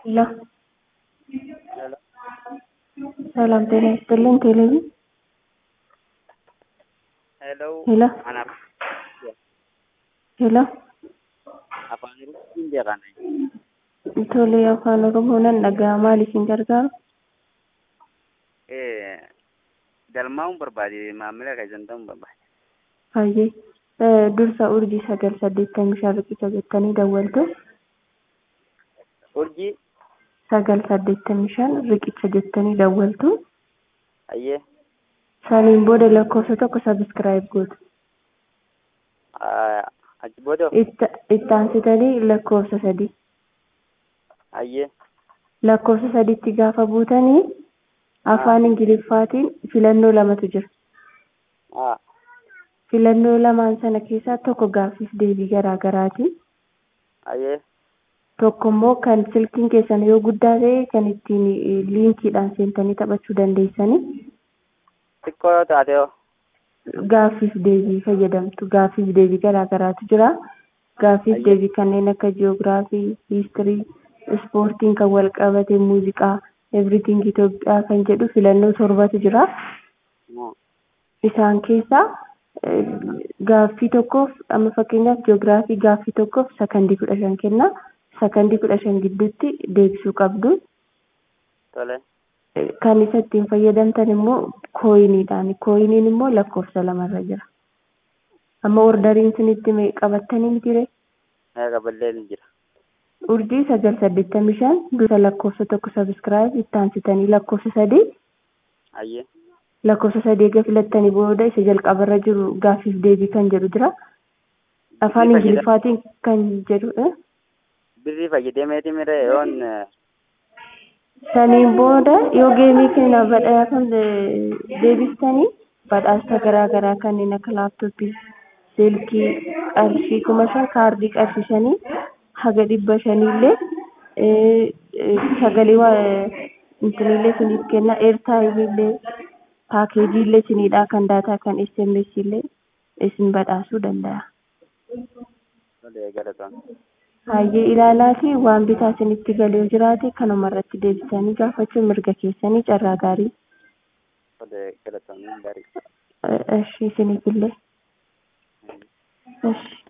ሄሎ ሰላም ጤና ይስጥልኝ ቴሌቪ ሄሎ ሄሎ anaaf ሄሎ afaan Oromootiin beekana. Tole afaan Oromoo nan dhaga'a maal isin gargaaru? Galmaa'uun barbaade maamila keessan ta'uun barbaade. Hayyee dursa urjii sagal saddeettamii shan riqicha jettanii dawwaltu Urjii sagal saddeettamii shan riqicha jettanii dawwaltu hayyee saniin booda lakkoofsa tokko sabiskiraayib gootu. achi booda Itti aansitanii lakkoofsa sadii hayyee lakkoofsa sadiitti gaafa buutanii afaan ingiliffaatiin filannoo lamatu jira. haa Filannoo lamaan sana keessaa tokko gaaffiif deebii garaa garaati. hayyee Tokko immoo kan silkiin keessan yoo guddaa ta'e kan ittiin liinkiidhaan seentanii taphachuu dandeessanii xiqqoo yoo taate hoo gaaffiif deebii fayyadamtu. Gaaffiif deebii garaa garaatu jira. Gaaffiif Ayyo. deebii kanneen akka jiyoogiraafii, hiistirii, ispoortiin kan wal qabate, muuziqaa, everything Itoophiyaa kan jedhu filannoo torbatu jira. moo Isaan keessaa eh, gaaffii tokkoof amma fakkeenyaaf jiyoogiraafii gaaffii tokkoof sakandii kudha shan kenna. Sakandii kudha shan gidduutti deebisuu qabdu. tole Eh, Kan isa ittiin fayyadamtan immoo kooyiniidhaan. Kooyiniin immoo lakkoofsa lamarra jira. Amma ordariin isinitti me- qabattanii miti ree? mee qaballee ni jira. Urjii sagal saddeettamii shan dursa lakkoofsa tokko sabiskiraayib itti aansitanii lakkoofsa sadii hayyee lakkoofsa sadii eega filattanii booda isa jalqabarra jiru gaaffiif deebii kan jedhu jira. Afaan Bifa jedha- Ingiliffaatiin kan jedhu eh? birrii fayyadameeti mire yoon Saniin booda yoo geemii kenna badhaafam deebistanii badhaasa garaa garaa kanneen akka laaptooppii, silkii, qarshii kuma shan kaardii qarshii shanii haga dhibba shaniillee eh, eh, sagalee waa intinillee isiniif kenna eertaayimiillee paakeejiillee isinidhaa kan daataa kan SMS illee isin badhaasuu danda'a. tole galatoon Hayyee ilaalaa fi waan bitaa isinitti galee yoo jiraate kanuma irratti deebisanii gaafachuun mirga keessanii carraa gaarii. tole galatoon gaarii. Eh, Eshi isiniifillee. Eshi.